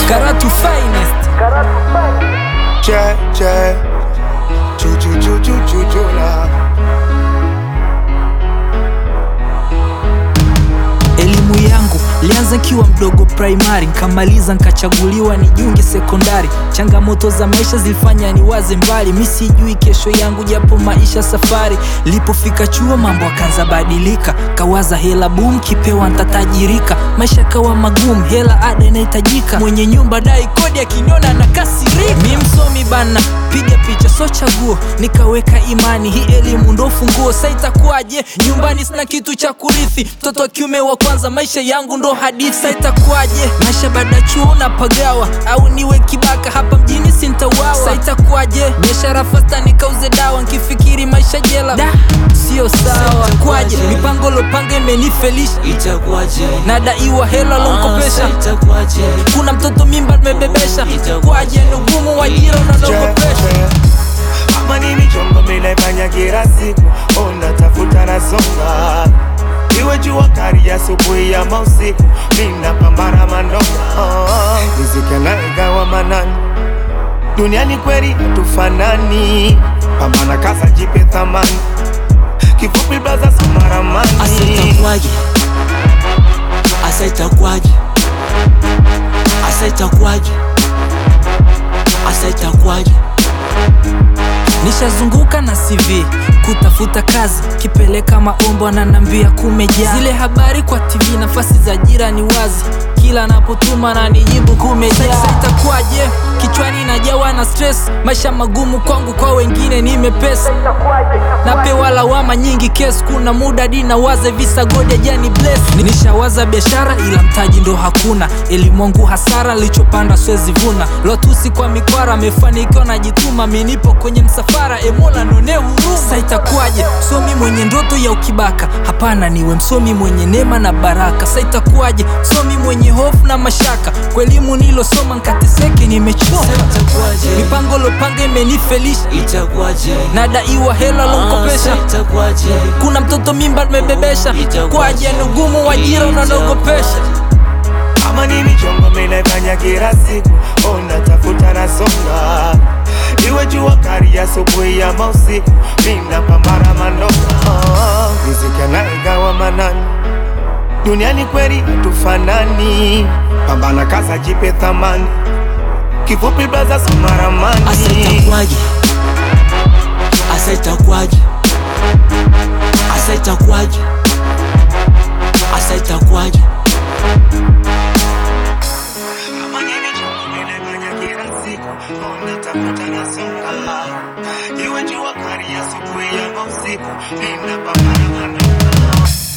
Karatu finest che che chu chu chu chu chu chu la Elimu yangu lianza kiwa mdogo primary, nkamaliza nkachaguliwa nijiunge sekondari. Changamoto za maisha zilifanya niwaze mbali, mi sijui kesho yangu, japo maisha safari. Lipofika chuo mambo akaanza badilika, kawaza hela boom, kipewa ntatajirika. Maisha kawa magumu, hela ada inahitajika, mwenye nyumba dai kodi, akiniona na kasirika. Mi msomi bana, piga picha so chaguo, nikaweka imani, hii elimu ndo funguo. Sa itakuwaje? Nyumbani sina kitu cha kurithi, mtoto wa kiume wa kwanza, maisha yangu ndo hadithi. Sa itakuwaje? Maisha baada ya chuo napagawa, au niwe kibaka hapa mjini sintawawa. Sa itakuwaje? Biashara fasta nikauze dawa, nkifikiri maisha jela da sio sawa. Kwaje? mipango lopanga imenifelisha, Itakuwaje? nadaiwa hela lonkopesha Asa itakuwaje? kuna mtoto mimba nimebebesha, kwaje ni ugumu wa ajira che unanogopesha che ama ni michongo minaifanya kila siku ona tafuta na songa iwe jua kari asubuhi ya mausiku minapambana mandoa riziki anayegawa manani duniani kweli hatufanani pambana kaza jipe thamani kifupi blaza Asa samaramani itakuwaje? Asa itakuwaje? Asa itakuwaje? Asa itakuwaje? Nishazunguka na CV kutafuta kazi, kipeleka maombo ananambia kumejaa. Zile habari kwa TV, nafasi za ajira ni wazi, kila napotuma na nijibu kumejaa. Sasa itakuwaje? Kichwani najawa na stress, maisha magumu kwangu, kwa wengine ni mepesa. Napewa lawama nyingi, kesi kuna muda dina waze visa gode jani bless. Nishawaza biashara ila mtaji ndo hakuna, elimu wangu hasara, lichopanda siwezi vuna. Lotusi kwa mikwara, amefanikiwa najituma, mi nipo kwenye msafara, emola none huruma. Sasa itakuwaje? Msomi mwenye ndoto ya ukibaka? Hapana, niwe msomi mwenye neema na baraka. Sasa itakuwaje? Msomi mwenye hofu na mashaka, kwa elimu nilosoma nkateseke, nimechoka. Asa itakuwaje? Mipango lopanga imenifelisha, Itakuwaje? nadaiwa hela lonkopesha Asa itakuwaje? kuna mtoto mimba nimebebesha, kwaje ni ugumu wa ajira unanogopesha. ama ni michongo minaifanya kila siku ona tafuta na songa iwe jua kari asubuhi ya mausiku minapambana mandoa riziki anayegawa manani duniani kweli hatufanani pambana kaza jipe thamani kifupi blaza samaramani Asa itakuwaje? Asa itakuwaje? Asa itakuwaje? Asa itakuwaje? Ama ni michongo minaifanya kila siku ona tafuta na songa iwe jua kari asubuhi ya mausiku minapambana mandoa